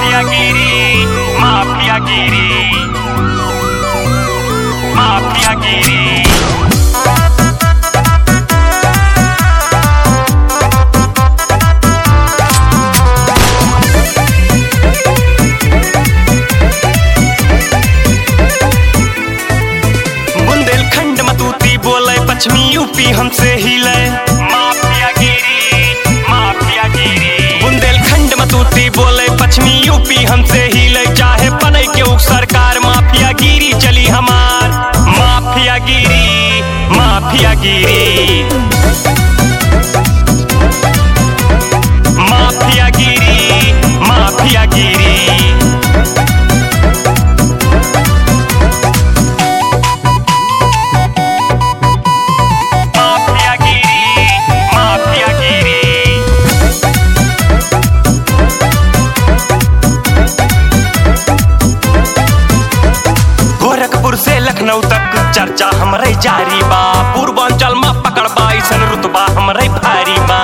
Mafiagiri, Mafiagiri, Mafiagiri. Bundelkhand मतूती बोले पश्चिमी UP हमसे हिले माफियागिरी माफियागिरी बुंदेलखंड मतूती बोले पश्चिमी यूपी हमसे हिले चाहे बने के उक सरकार माफियागिरी चली हमार माफियागिरी माफियागिरी माफियागिरी माफियागिरी Mafiagiri, Mafiagiri. गोरखपुर से लखनऊ तक चर्चा हमरे जारी बा पूर्वांचल में पकड़ बा ऐसन रुतबा हमरे भारी बा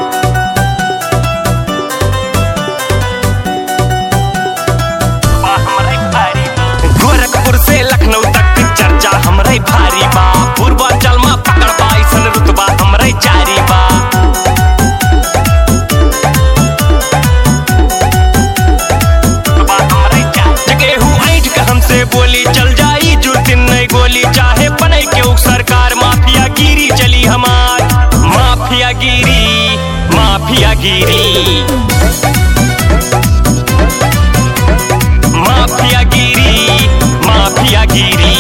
बा हमरे भारी बा। गोरखपुर से लखनऊ तक चर्चा हमरे भारी बा पूर्वांचल में पकड़ बा ऐसन रुतबा हमरे जारी बा रुतबा हमरे जारी। जगेहू ऐठ के हमसे बोली चल जाई जुर्तिन नहीं गोली चाहे बने के उक सरकार माफिया गिरी चली हमार माफिया गिरी माफिया गिरी माफिया गिरी माफिया गिरी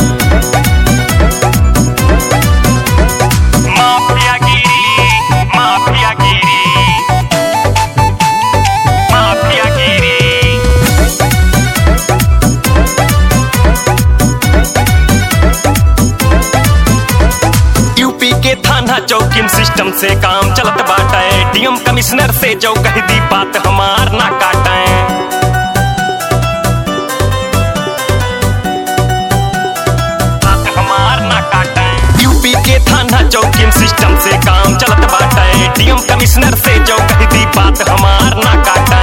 माफिया गिरी माफिया गिरी माफिया गिरी यूपी के थाना चौकिन सिस्टम से काम चलत बाटे डीएम कमिश्नर से जो कह दी बात हमार ना काटे बात हमार ना काटे यूपी के थाना चौकिन सिस्टम से काम चलत बाटे डीएम कमिश्नर से जो कह दी बात हमार ना काटे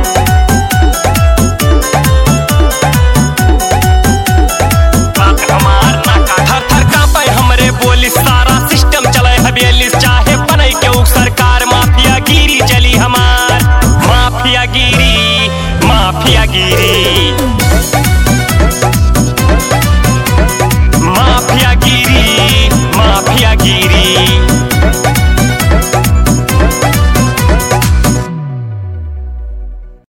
बात हमार ना काटे थर थर कांपे हमरे बोली सारा सिस्टम चले हवेली चाहे बने के उ सरकार माफिया गिरी चली हमार माफिया गिरी माफिया गिरी